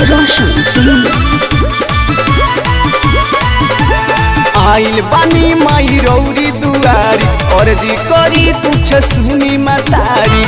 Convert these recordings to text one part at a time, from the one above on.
रोशन सिंह आइल बानी माई रौरी दुआरी और जी करी कुछ सुनी मतारी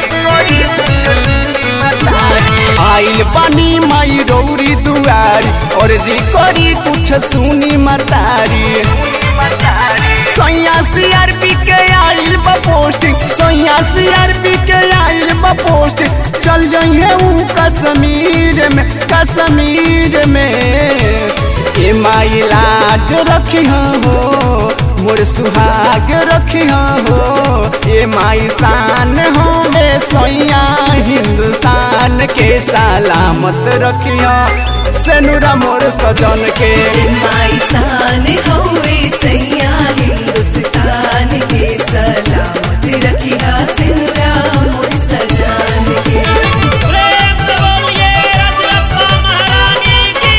आइल बानी माई रौरी दुआरी और जी करी कुछ सुनी मतारी सैया सीआरपी के आइल बा पोस्टिंग सैया सीआरपी के आइल बा पोस्टिंग चल जाइए ऊ कश्मीर में कश्मीर में ए माई लाज रखी हो मोर सुहाग रखी हो ए माई शान हो बे सैया हिंदुस्तान के सलामत रखी हो सेनुरा मोर सजन के माई शान हवे सैया हिंदुस्तान के सलामत रखिया सिंगरा मोर सजान के प्रेम से बोलिए रजरप्पा महारानी की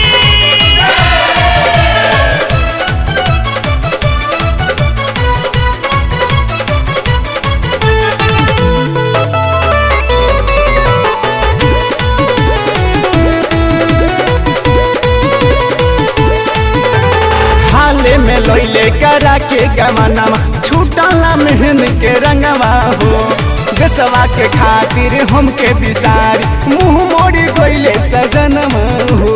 हाले में लैले करा के गमनवा छूटला मेहन के रंगवा हो देसवा के खातिर हमके बिसारी मुंह मोड़ी गइले सजनवा हो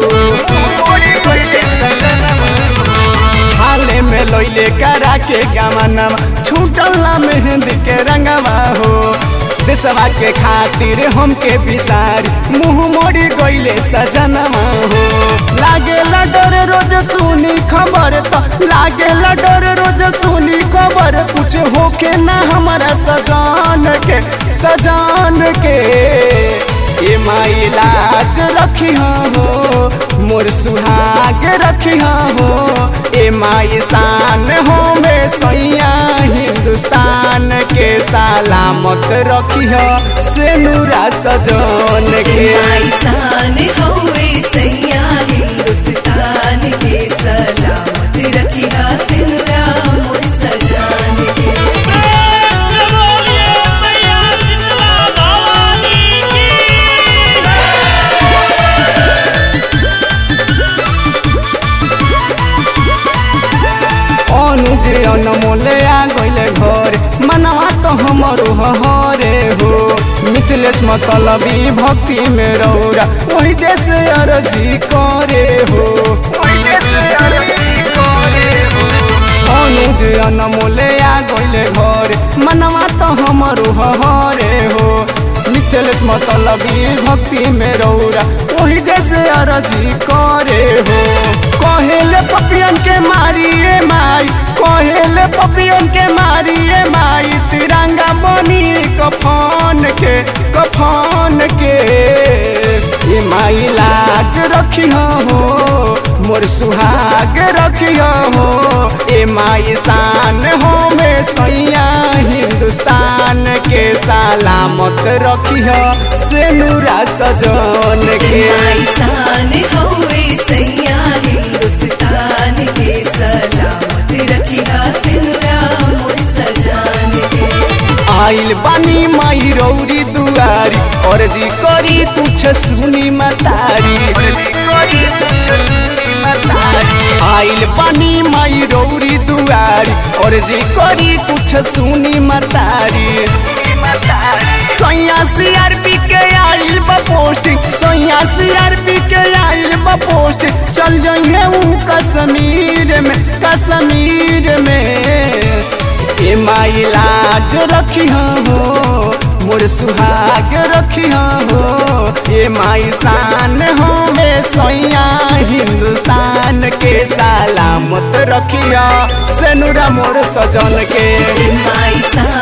हाले में लैले करा के गमनवा छूटला मेहंदी के रंगवा हो देसवा के खातिर हमके बिसारी मुंह मोड़ी गइले सजनवा हो लागे डर रोज सुनी खबर तो लागे डर रोज सुनी खबर कुछ होके ना हमारा सजान के सजान के ए माई लाज रखी हो मोर सुहाग रखी हो ए माई शान हो में सैया हिंदुस्तान के सलामत रखी हो सेनुरा सजन के माई शान हवे सैया हिंदुस्तान के सलामत रखिया सिंगरा मोर सजान के प्रेम से बोलिए मैया शीतला भवानी की अनुज अनमोले आ गइले घर मनवा तो हमरो हरे हो मिथिलेश मतलबी भक्ति में रौरा वही जैसे अर्जी करे हो अनुज अनमोले आ गइले घर मनवा तो हमरो हरे हो मिथिलेश मतलबी भक्ति में रौरा वही जैसे अर्जी करे हो कहेले पपियन के मारिए माई कहेले पपियन के मारिए माई तिरंगा बनी कफन के कफन के ये माई लाज रखी हो मोर सुहाग रखी हो ए माई शान हो में सैया हिंदुस्तान के सलामत रखी हो सेनुरा सजन के माई शान हवे सैया हिंदुस्तान के सलामत रखिया सिंगरा मोर सजान के आइल बानी माई रौरी दुआरी और जी करी तुछ सुनी मतारी आइल बानी माई रौरी दुआरी और जी करी कुछ सुनी मतारी सैया सीआरपी के आइल बा पोस्टिंग सैया सीआरपी के आइल बा पोस्टिंग चल जाइए ऊ कश्मीर में कश्मीर में ए माई लाज रखी हो मोर सुहाग रखी हो ए माई शान हो में सैया हिंदुस्तान के सलामत रखिया सेनुरा मोर सजन के माई शान